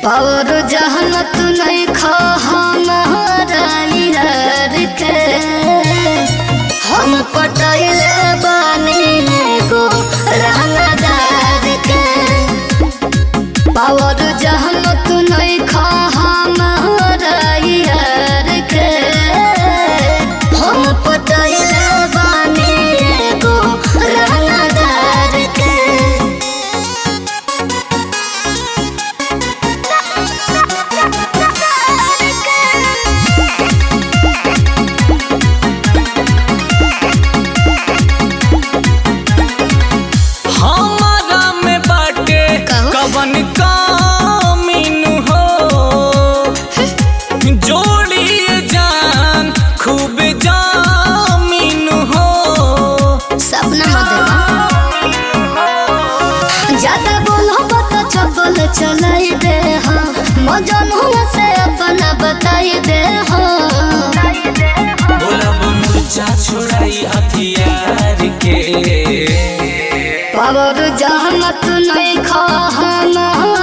और जहनत नहीं खा हमारा यार के हम पटैले बानी को रहनादार के पावर जहनत नहीं खा हमारा यार के हम पटैले बानी को रहनादार के हमारा में बाटे कहू? कवन कामीन हो जोड़ी जान खूब जामीन हो सपना मत देखा ज्यादा बोलो बता चपल चलाई दे हाँ मजनू से अपना बताई दे हाँ बोलब मुर्चा छोड़ाई हथियार के पावर जहमत नहीं खा हमारा